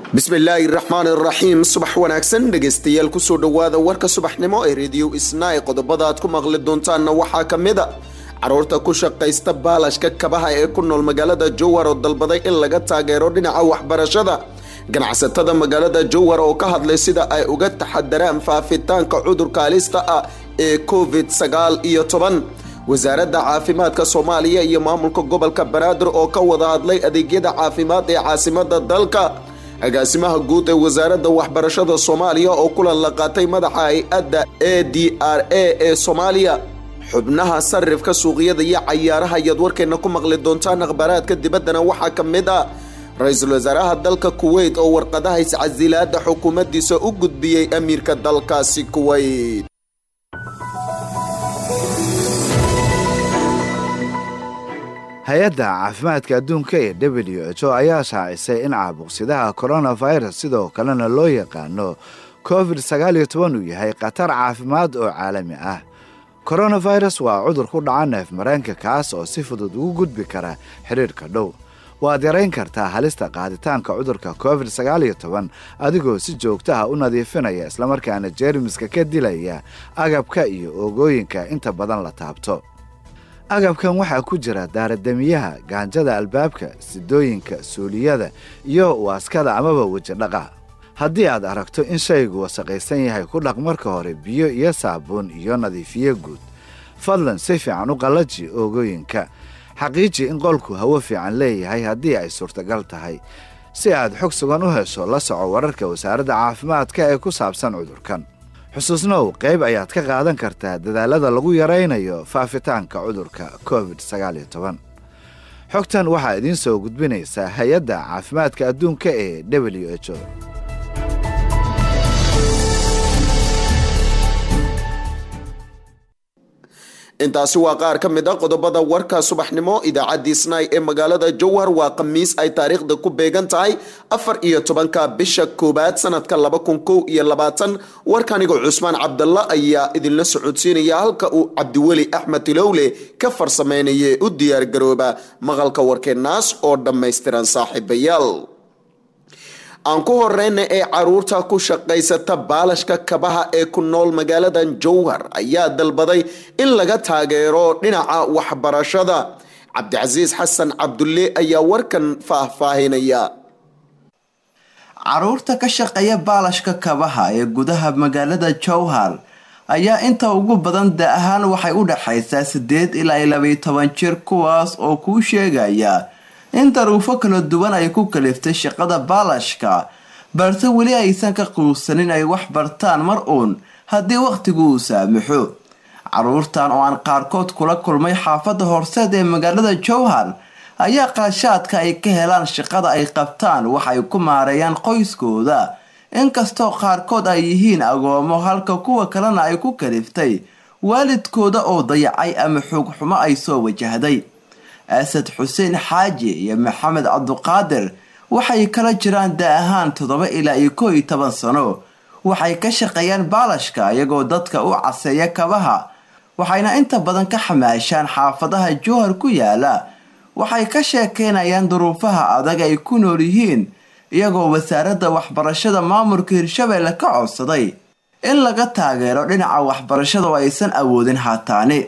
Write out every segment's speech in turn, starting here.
bismillaahi raxmaani raxiim subax wanaagsan dhegaystayaal kusoo dhowaada warka subaxnimo ee rediyo isnaa ee qodobada aad ku maqli doontaanna waxaa ka mid a caruurta ku shaqaysta baalashka kabaha ee ku nool magaalada jowhar oo dalbaday in laga taageero dhinaca waxbarashada ganacsatada magaalada jowhar oo ka hadlay sida ay uga taxadaraan faafitaanka cudurka halista ah ee covid sagaal iyo toban wasaaradda caafimaadka soomaaliya iyo maamulka gobolka banaadir oo ka wada hadlay adeegyada caafimaad ee caasimada dalka agaasimaha guud ee wasaaradda waxbarashada soomaaliya oo kulan la qaatay madaxa hay-adda a d r a ee soomaaliya xubnaha sarifka suuqyada iyo cayaaraha ayaad warkeenna ku maqli doontaan akhbaaraadka dibaddana waxaa ka mid ah ra-iisul wasaaraha dalka kuweyt oo warqadaha iscasilaada xukuumaddiisa u gudbiyey amiirka dalkaasi kuweyt hay-adda caafimaadka adduunka ee w h o ayaa shaacisay in caabuqsidaha coronavirus sidoo kalena loo yaqaano covid sagaaliyo toban uu yahay khatar caafimaad oo caalami ah coronavirus waa cudur ku dhaca neef mareenka kaas oo si fudud ugu gudbi kara xidhiirhka dhow waad yarayn kartaa halista qaaditaanka cudurka covid sagaaliyo toban adigoo si joogta ah u nadiifinaya islamarkaana jeermiska ka dilaya agabka iyo oogooyinka inta badan la taabto agabkan waxaa ku jira daaradamiyaha gaanjada albaabka sidooyinka suuliyada iyo waaskada amaba wejidhaqa haddii aad aragto in shaygu wasaqaysan yahay ku dhaq marka hore biyo iyo saabuun iyo nadiifiye guud fadlan si fiican u qallaji oogooyinka xaqiiji in qolku hawo fiican leeyahay haddii ay suurtagal tahay si aad xog sugan u hesho la soco wararka wasaaradda caafimaadka ee ku saabsan cudurkan xusuusnow qayb ayaad ka qaadan kartaa dadaalada lagu yaraynayo faafitaanka cudurka covid sagaaliyo toban xogtan waxaa idiin soo gudbinaysaa hay-adda caafimaadka adduunka ee w h o intaasi waa qaar ka mid a qodobada warka subaxnimo idaacadii snai ee magaalada jowhar waa khamiis ay taariikhda ku beegan tahay afar iyo tobanka bisha koowaad sanadka laba kun kow iyo labaatan warkaniga cusmaan cabdalla ayaa idinla socodsiinaya halka uu cabdiweli axmed tilowle ka farsameynaya u diyaargarooba maqalka warkeenaas oo dhammaystiran saaxiibayaal aan ku horeyna ee caruurta ku shaqaysata baalashka kabaha ee ku nool magaaladan jowhar ayaa dalbaday in laga taageero dhinaca waxbarashada cabdicasiis xasan cabdulle ayaa warkan faahfaahinaya caruurta ka shaqeeya baalashka kabaha ee gudaha magaalada jowhar ayaa inta ugu badan da ahaan waxay u dhexaysaa sideed ilaa labaiyo toban jir kuwaas oo kuu sheegaya in daruufo kala duwan ay ku kaliftay shaqada baalashka balse weli aysan ka quusanin ay wax bartaan mar uun haddii wakhtigu uu saamaxo caruurtan oo aan qaarkood kula kulmay xaafadda horseed ee magaalada jowhar ayaa qaashaadka ay ka helaan shaqada ay qabtaan waxay ku maareeyaan qoyskooda inkastoo qaarkood ay yihiin agoomo halka kuwa kalena ay ku kaliftay waalidkooda oo dayacay ama xoogxumo ay soo wajahday asad xuseen xaaji iyo maxamed cabduqaadir waxay kala jiraan da ahaan toddoba ilaa iyo koo iyo toban sano waxay ka shaqeeyaan baalashka iyagoo dadka u caseeya kabaha waxayna inta badan ka xamaashaan xaafadaha jowhar ku yaala waxay ka sheekeynayaan duruufaha adag ay ku nool yihiin iyagoo wasaaradda waxbarashada maamulka hirshabeelle ka codsaday in laga taageero dhinaca waxbarashada oo aysan awoodin haataani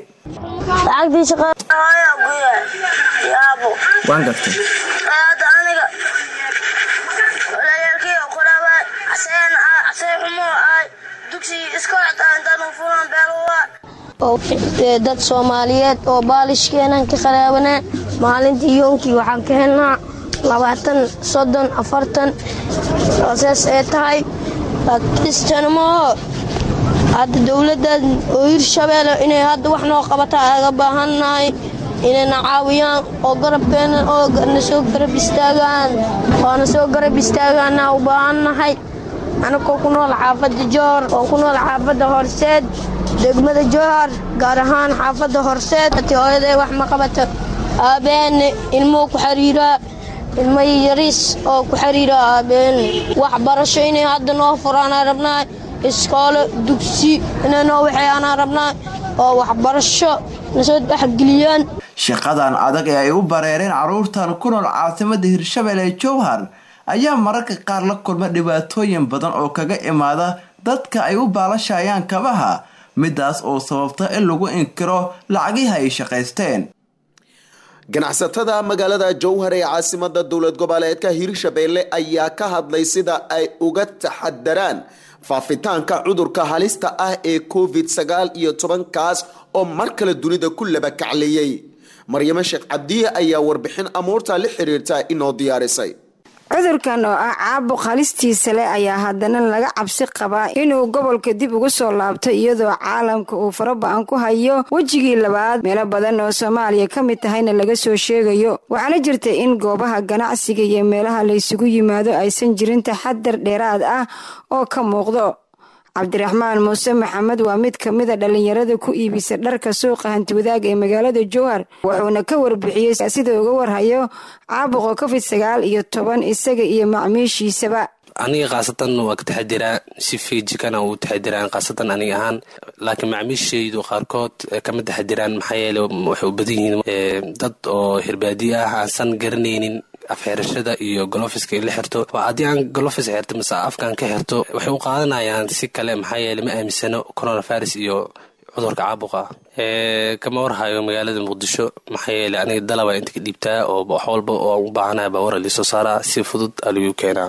waan gartay hadda aniga walaalkii qoraaba aseen asee xumo ahay dugsi iskooltaan fulan beelwa dad soomaaliyeed oo baalishkeenan ka qaraabanaa maalintii yoonkii waxaan ka helnaa labaatan soddon afartan saas ee tahay kristanmaho hadda dowladdan oo hirshabeelle inay hadda wax noo qabata aga baahannahay inayna caawiyaan oo garabkeena oo na soo garab istaagaan oo na soo garab istaagaana u baahannahay anagoo ku nool xaafadda jowhar oo ku nool xaafadda horseed degmada jowhar gaar ahaan xaafadda horseed hooyaday wax ma qabato aabeene ilmuhu ku xiriiraa ilmo yariis oo ku xiriira aabeene waxbarasho inay hadda noo furaanaa rabnaa iskoolo dugsi inay noo waxeeyaanaa rabnaa oo waxbarasho nasoo dhexgeliyaan shaqadan adag ee ay u bareereen caruurtan ku nool caasimada hirshabelle ee jowhar ayaa mararka qaar la kulma dhibaatooyin badan oo kaga imaada dadka ay u baalashayaan kabaha midaas oo sababta in lagu inkiro lacagihi ay shaqaysteen ganacsatada magaalada jowhar ee caasimada dowlad goboleedka hirshabeelle ayaa ka hadlay sida ay uga taxadaraan faafitaanka cudurka halista ah ee covid sagaal iyo tobankaas oo mar kale dunida ku laba kacliyey maryamo sheekh cabdiye ayaa warbixin amuurta la xiriirta inoo diyaarisay cudurkan oo ah caabuq halistiisa leh ayaa haddana laga cabsi qabaa inuu gobolka dib ugu soo laabto iyadoo caalamka uu faraba-an ku hayo wejigii labaad meelo badan oo soomaaliya ka mid tahayna laga soo sheegayo waxaana jirta in goobaha ganacsiga iyo meelaha laysugu yimaado aysan jirin taxadar dheeraad ah oo ka muuqdo cabdiraxmaan muuse maxamed waa mid ka mida dhallinyarada ku iibisa dharka suuqa hantiwadaag ee magaalada jowhar wuxuuna ka warbixiyey sida uga warhayo caabuqa covid sagaal iyo toban isaga iyo macmiishiisaba aniga khaasatan waa ka taxadiraa si fiijikana uu taxadiraan khaasatan aniga ahaan laakiin macmiishaydu qaarkood kama taxadiraan maxaa yeele waxay u badan yihiin dad oo hirbaadiye ah aansan garanaynin afxirashada iyo golofiska la xirto haddii aan golofis xirto mise afkaan ka xirto waxay u qaadanayaan si kale maxaa yeele ma aaminsano coronavirus iyo cudurka caabuqa kama warhayo magaalada muqdisho maxaa yeele aniga dalaba inta ka dhiibtaa oo wax walba oo u baahanaya baawara liisoo saaraa si fudud aligu keenaa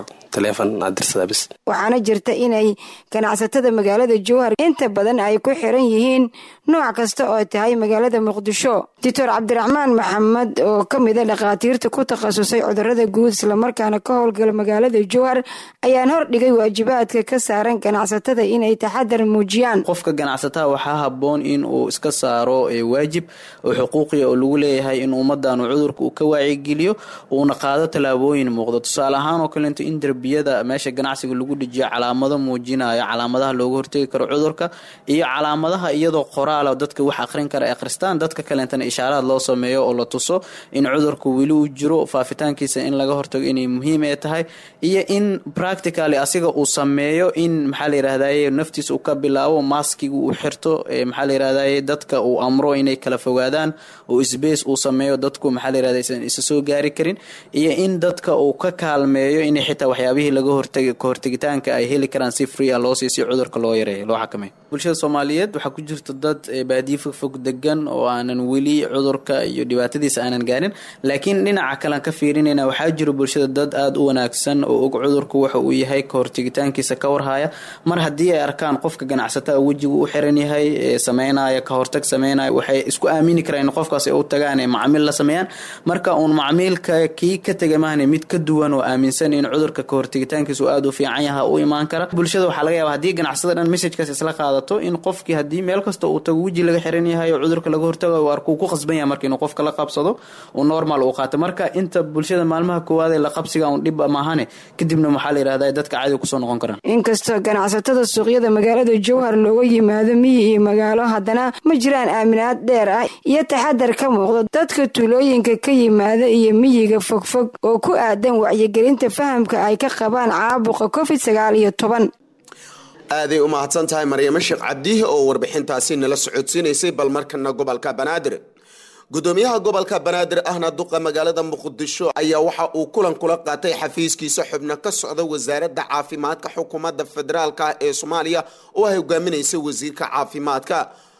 waxaana jirta inay ganacsatada magaalada jowhar inta badan ay ku xiran yihiin nooc kasta oo tahay magaalada muqdisho doctor cabdiraxmaan maxamed oo ka mida dhakhaatiirta ku takhasusay cudurada guud islamarkaana ka howlgala magaalada jowhar ayaan hordhigay waajibaadka ka saaran ganacsatada inay taxadar muujiyaan qofka ganacsataa waxaa haboon in uu iska saaro waajib oo xuquuqiya oo lagu leeyahay in ummadan cudurka uu ka waacigeliyo uuna qaado tallaabooyin muuqdo tusaale ahaan oo kaleeto in derbiyada meesha ganacsiga lagu dhejiyo calaamado muujinayo calaamadaha looga hortegi karo cudurka iyo calaamadaha iyadoo qoraala dadka wax akhrin kara akhristaan dadka kaleentana ishaaraad loo sameeyo oo la tuso in cudurka weli uu jiro faafitaankiisa in laga hortago inay muhiim ee tahay iyo in practically asiga uu sameeyo in maxaa la yirahdaye naftiisa uu ka bilaabo maskiga uu xirto maxaa la yirahdaye dadka uu amro inay kala fogaadaan oo sbace uu sameeyo dadku maxaa la yirahda isan isa soo gaari karin iyo in dadka uu ka kaalmeeyo inay xitaa waxyaabihii laga hortagi kahortegitaanka ay heli karaan si free a loo siiy si cudurka loo yareeyo loo xakameeyo bulshada soomaaliyeed waxaa ku jirta dad baadiye fogfog degan oo aanan weli cudurka iyo dhibaatadiisa aanan gaarin laakiin dhinaca kalean ka fiirinayna waxaa jiro bulshada dad aada u wanaagsan oo og cudurku waxa uu yahay kahortegitaankiisa ka warhaya mar haddii ay arkaan qofka ganacsataa wejigu u xiran yahay sameynaya kahortag sameynaya waxay isku aamini karaan in qofkaas ay u tagaan ee macmiil la sameeyaan marka uun macmiilka kii ka tega mahne mid ka duwan oo aaminsan in cudurka kahortegitaankiisu aada u fiican yaha u imaan kara bulshada waxaa laga yaaba haddii ganacsada dhan messajkaas isla qaadato in qofkii haddii meel kasta uu tago weji laga xiran yahay oo cudurka laga hortagayo arkuu ku qasban yahay marka inuu qofka la qabsado uu normal uu qaato marka inta bulshada maalmaha koowaad ee la qabsiga un dhib maahane kadibna waxaa la yirahda dadka caadi kusoo noqon karaan inkastoo ganacsatada suuqyada magaalada jowhar looga yimaado miyi iyo magaalo haddana ma jiraan aaminaad dheer ah iyo taxadar ka muuqdo dadka tuulooyinka ka yimaada iyo miyiga fogfog oo ku aadan wacyigelinta fahamka ay ka qabaan caabuqa covid sagaal iyo toban aaday u mahadsan tahay maryamo sheekh cabdihi oo warbixintaasi nala socodsiinaysay bal markana gobolka banaadir gudoomiyaha gobolka banaadir ahna duqa magaalada muqdisho ayaa waxa uu kulan kula qaatay xafiiskiisa xubno ka socda wasaaradda caafimaadka xukuumadda federaalk ee soomaaliya oo ay hogaaminaysa wasiirka caafimaadka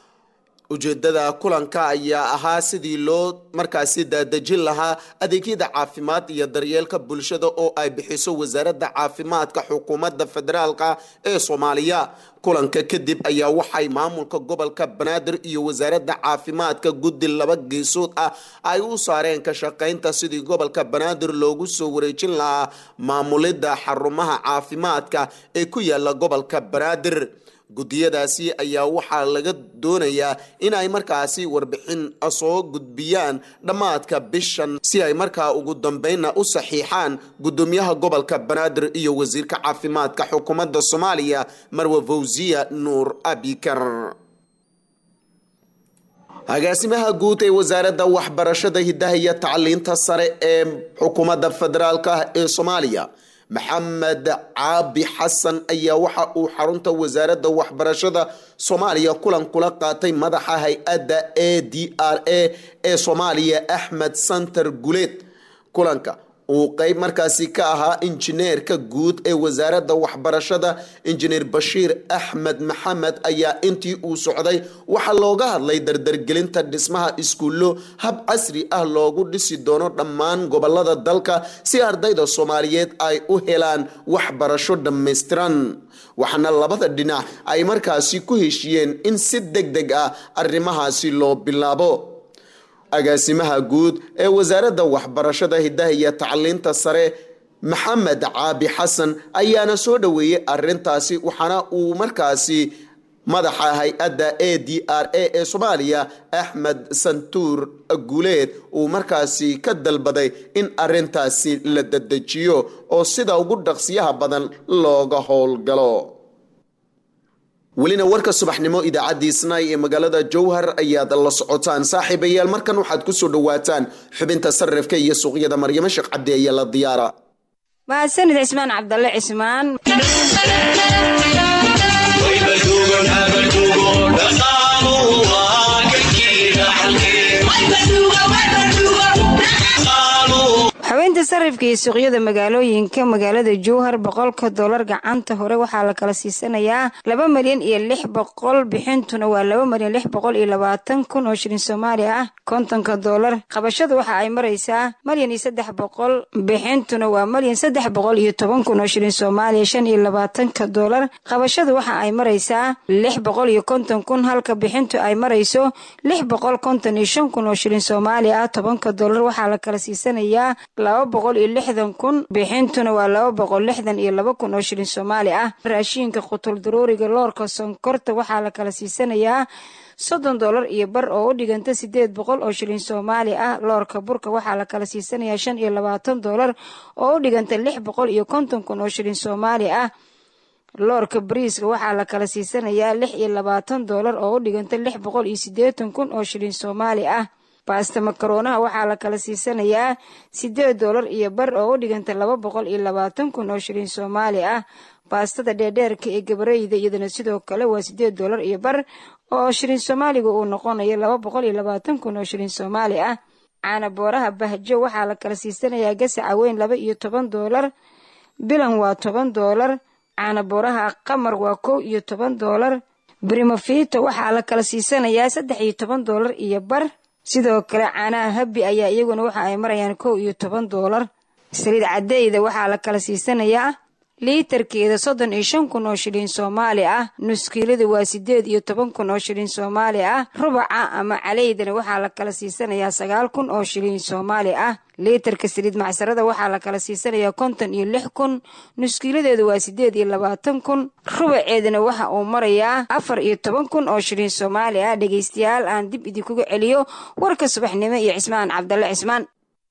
ujeedada kulanka ayaa ahaa sidii loo markaasi daadejin lahaa adeegyada caafimaad iyo daryeelka bulshada oo ay bixiso wasaaradda caafimaadka xukuumadda federaalka ee soomaaliya kulanka kadib ayaa waxay maamulka gobolka banaadir iyo wasaaradda caafimaadka guddi laba geesood ah ay u saareen ka shaqaynta sidii gobolka banaadir loogu soo wareejin lahaa maamulidda xarumaha caafimaadka ee ku yaala gobolka banaadir guddiyadaasi ayaa waxaa laga doonayaa in ay markaasi warbixin soo gudbiyaan dhammaadka bishan si ay markaa ugu dambeynna u saxiixaan guddoomiyaha gobolka banaadir iyo wasiirka caafimaadka xukuumadda soomaaliya marwe fawsiya nuur abikar agaasimaha guud ee wasaaradda waxbarashada hidaha iyo tacliinta sare ee xukuumadda federaalk ee soomaaliya maxamed caabi xasan ayaa waxa uu xarunta wasaaradda waxbarashada soomaaliya kulan kula qaatay madaxa hay-adda a d r a ee soomaaliya axmed santer guleed kulanka uu qeyb markaasi ka ahaa injineerka guud ee wasaaradda waxbarashada injineer bashiir axmed maxamed ayaa intii uu socday waxaa looga hadlay dardargelinta dhismaha iskuullo hab casri ah loogu dhisi doono dhammaan gobolada dalka si ardayda soomaaliyeed ay u helaan waxbarasho dhammaystiran waxaana labada dhinac ay markaasi ku heshiyeen in si deg deg ah arrimahaasi loo bilaabo agaasimaha guud ee wasaaradda waxbarashada hidaha iyo tacliinta sare maxamed caabi xasan ayaana soo dhoweeyey arintaasi waxaana uu markaasi madaxa hay-adda a d r a ee soomaaliya axmed santuur guuleed uu markaasi ka dalbaday in arintaasi la dadejiyo oo sida ugu dhaqsiyaha badan looga howlgalo welina warka subaxnimo idaacaddii snai ee magaalada jowhar ayaad la socotaan saaxiibayaal markan waxaad kusoo dhawaataan xubinta sarifka iyo suuqyada maryamo sheekh cabdi ayaa la diyaara mahadsanid cismaan cabdalle cismaan xubinta sarifka iyo suuqyada magaalooyinka magaalada jowhar boqolka dolar gacanta hore waxaa la kala siisanayaa laba malyan iyo lix boqol bixintuna waa laba malyan lix boqol iyo labaatan kun oo shilin soomaaliya ah kontonka dolar qabashadu waxa ay maraysaa malyan iyo saddex boqol bixintuna waa malyan saddex boqol iyo toban kun oo shilin soomaaliya shan iyo labaatanka dolar qabashadu waxa ay maraysaa lix boqol iyo konton kun halka bixintu ay marayso lix boqol konton iyo shan kun oo shilin soomaaliya ah tobanka dolar waxaa la kala siisanayaa laba boqol iyo lixdan kun bixintuna waa laba boqol lixdan iyo laba kun oo shilin soomaali ah raashiinka qutul daruuriga loorka sonkorta waxaa la kala siisanayaa soddon dolar iyo bar oo u dhiganta sideed boqol oo shilin soomaali ah loorka burka waxaa la kala siisanayaa shan iyo labaatan dolar oo u dhiganta lix boqol iyo konton kun oo shilin soomaali ah loorka bariiska waxaa la kala siisanayaa lix iyo labaatan dolar oo u dhiganta lix boqol iyo siddeetan kun oo shilin soomaali ah baasta makaronaha waxaa la kala siisanayaa siddeed dolar iyo bar oo u dhiganta laba boqol iyo labaatan kun oo shilin soomaali ah baastada dheerdheerka ee gabareyda iyadana sidoo kale waa siddeed dolar iyo bar oo shilin soomaaliga uu noqonayo laba boqol iyo labaatan kun oo shilin soomaali ah caana booraha bahjo waxaa la kala siisanayaa gasaca weyn laba iyo toban dolar bilan waa toban dolar caana booraha qamar waa kow iyo toban dolar brimofito waxaa la kala siisanayaa saddex iyo toban dolar iyo bar sidoo kale caanaha habbi ayaa iyaguna waxa ay marayaan kow iyo toban doolar saliid cadeyda waxaa la kala siisanayaa liitarkeeda soddon iyo shan kun oo shilin soomaali ah nuskiilada waa siddeed iyo toban kun oo shilin soomaali ah rubaca ama caleydana waxaa la kala siisanayaa sagaal kun oo shilin soomaali ah liitarka saliid macsarada waxaa la kala siisanayaa konton iyo lix kun nuskiiladeedu waa siddeed iyo labaatan kun rubaceedana waxa uu marayaa afar iyo toban kun oo shilin soomaali ah dhegeystayaal aan dib idinkuga celiyo warka subaxnimo iyo cismaan cabdalle cismaan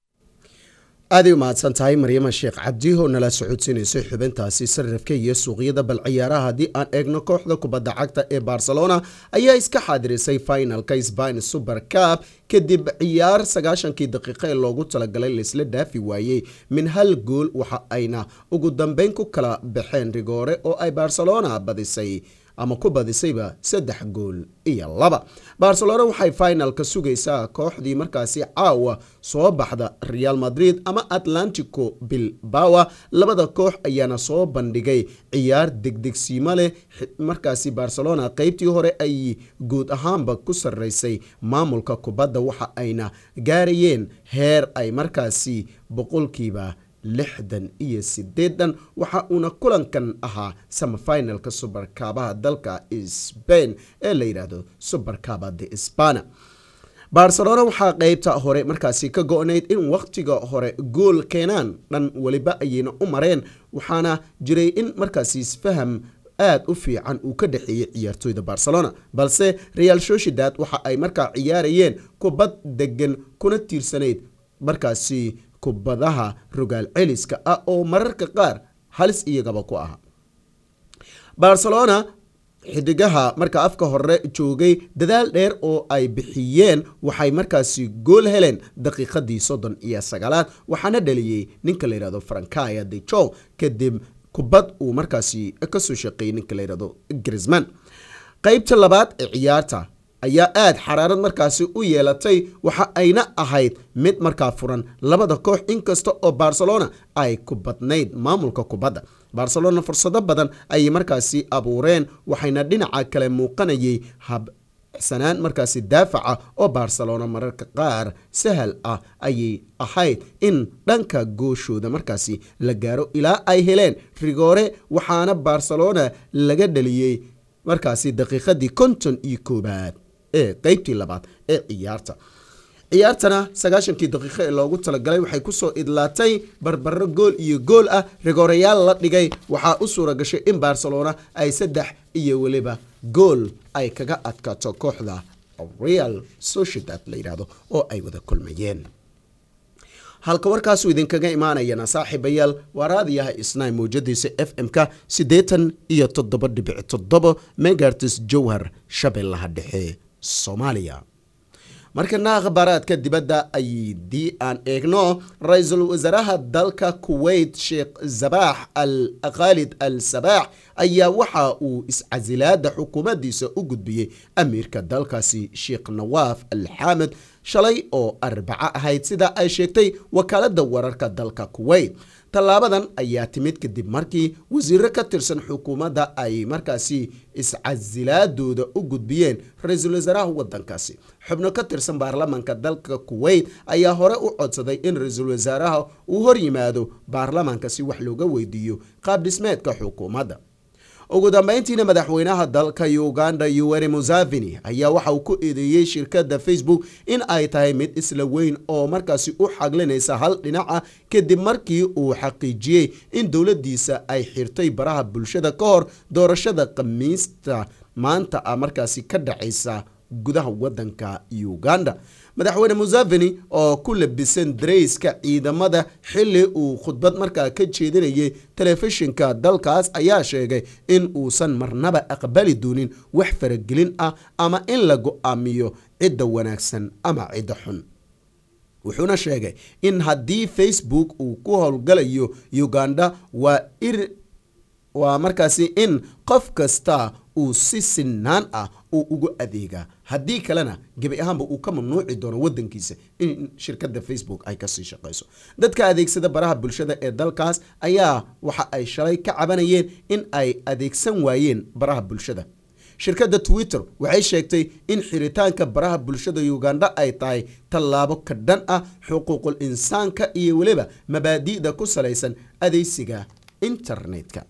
aaday u mahadsan tahay maryama sheekh cabdi oo nala socodsiinaysay xubintaasi sarifka iyo suuqyada bal ciyaaraha haddii aan eegno kooxda kubadda cagta ee barcelona ayaa iska xaadirisay finalka sbain super cup kadib ciyaar sagaashankii daqiiqa ee loogu talagalay laisla dhaafi waayey min hal gool waxa ayna ugu dambeyn ku kala baxeen rigoore oo ay barcelona badisay ama ku badisayba saddex gool iyo laba barcelona waxay finalka sugaysaa kooxdii markaasi caawa soo baxda real madrid ama atlantico bilbawa labada koox ayaana soo bandhigay ciyaar degdegsiimo leh markaasi barcelona qeybtii hore ay guud ahaanba ku sarreysay maamulka kubadda waxa ayna gaarayeen heer ay markaasi boqolkiiba lixdan iyo sideedan waxa uuna kulankan ahaa samafinalka subarkaabaha dalka sbain ee la yidhaahdo subarkaba de spana barcelona waxaa qeybta hore markaasi ka go-nayd in wakhtiga hore gool keenaan dhan weliba ayayna u mareen waxaana jiray in markaasi isfaham aada u fiican uu ka dhexeeyey ciyaartooyda barcelona balse real sociedad waxa ay markaa ciyaarayeen kubad degan kuna tiirsanayd markaasi kubadaha rogaal celiska ah oo mararka qaar halis iyagaba ku aha barcelona xidigaha marka afka hore joogay dadaal dheer oo ay bixiyeen waxay markaasi gool heleen daqiiqadii soddon iyo sagaalaad waxaana dhaliyey ninka la yihahdo frankaya de jong kadib kubad uu markaasi kasoo shaqeeyey ninka la yihahdo grisman qeybta labaad ee ciyaarta ayaa aad xaraarad markaasi u yeelatay waxa ayna ahayd mid markaa furan labada koox inkasta oo barcelona ay ku badnayd maamulka kubadda barcelona fursado badan ayay markaasi abuureen waxayna dhinaca kale muuqanayay habsanaan markaasi daafaca oo barcelona mararka qaar sahal ah ayay ahayd in dhanka gooshooda markaasi la gaaro ilaa ay heleen rigoore waxaana barcelona laga dhaliyey markaasi daqiiqadii konton iyo koobaad ee qeybtii labaad ee ciyaarta ciyaartana sagaashankii daqiiqo ee loogu talagalay waxay kusoo idlaatay barbaro gool iyo gool ah rigoorayaal la dhigay waxaa u suura gashay in barcelona ay saddex iyo weliba gool ay kaga adkaato kooxda real sociedad la yidhaahdo oo ay wada kulmayeen halka warkaasuu idinkaga imaanayana saaxiibayaal waa raadiyaha isnay mawjadiisa f m-ka siddeetan iyo toddoba dhibic toddoba megartis jowhar shabeellaha dhexe soomaaliya markana akhbaaraadka dibadda aydii aan eegno ra-iisul wasaaraha dalka kuwait sheekh zabaax al khaalid al sabaax ayaa waxa uu iscasilaada xukuumaddiisa u gudbiyey amiirka dalkaasi sheekh nawaaf al xaamed shalay oo arbaco ahayd sida ay sheegtay wakaaladda wararka dalka kuwait tallaabadan ayaa timid kadib markii wasiiro ka tirsan xukuumadda ay markaasi iscasilaadooda u gudbiyeen ra-iisul wasaaraha wadankaasi xubno ka tirsan baarlamaanka dalka kuwait ayaa hore u codsaday in ra-iisul wasaaraha uu hor yimaado baarlamaanka si wax looga weydiiyo qaab dhismeedka xukuumadda ugu dambeyntiina madaxweynaha dalka uganda yuweri museveni ayaa waxa uu ku eedeeyey shirkadda facebook in ay tahay mid isla weyn oo markaasi u xaglinaysa hal dhinaca kadib markii uu xaqiijiyey in dowladdiisa ay xirtay baraha bulshada ka hor doorashada khamiista maanta ah markaasi ka dhacaysa gudaha wadanka uganda madaxweyne museveni oo ku labisan darayska ciidamada xili uu khudbad markaa ka jeedinayay telefishinka dalkaas ayaa sheegay in uusan marnaba aqbali doonin wax faragelin ah ama in la go-aamiyo cidda wanaagsan ama cidda xun wuxuuna sheegay in haddii facebook uu ku howlgalayo uganda waa ir waa markaasi in qof kasta uu si sinaan ah uu ugu adeegaa haddii kalena gebi ahaanba uu ka mamnuuci doono wadankiisa in shirkadda facebook ay kasii shaqayso dadka adeegsada baraha bulshada ee dalkaas ayaa waxa ay shalay ka cabanayeen in ay adeegsan waayeen baraha bulshada shirkadda twitter waxay sheegtay in xiritaanka baraha bulshada uganda ay tahay tallaabo ka dhan ah xuquuqul insaanka iyo weliba mabaadi'da ku salaysan adeegsiga internetka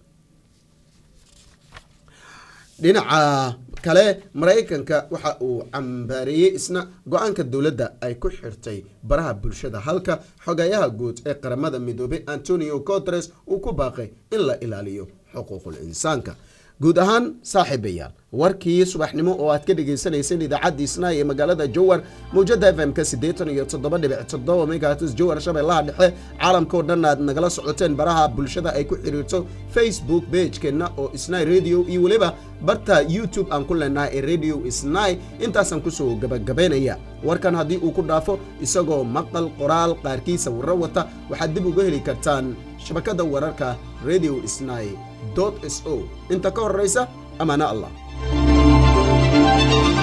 dhinaca kale maraykanka waxa uu cambaareeyey isna go-aanka dowladda ay ku xirtay baraha bulshada halka xogayaha guud ee qaramada midoobay antonio cotres uu ku baaqay in la ilaaliyo xuquuqul insaanka guud ahaan saaxiibayaal warkii subaxnimo oo aad ka dhagaysanayseen idaacaddii snai ee magaalada jowar mawjada f m-ka siddeetan iyo toddoba dhibic toddoba megahatis jowar shabeellaha dhexe caalamka oo dhan aad nagala socoteen baraha bulshada ay ku xiriirto facebook bagekeenna oo snai radio iyo weliba barta youtube aan ku leenahay ee radio snai intaasaan kusoo gabagabaynaya warkan haddii uu ku dhaafo isagoo maqal qoraal qaarkiisa warro wata waxaad dib uga heli kartaan shabakadda wararka radio snai s o inta ka horeysa amaana allah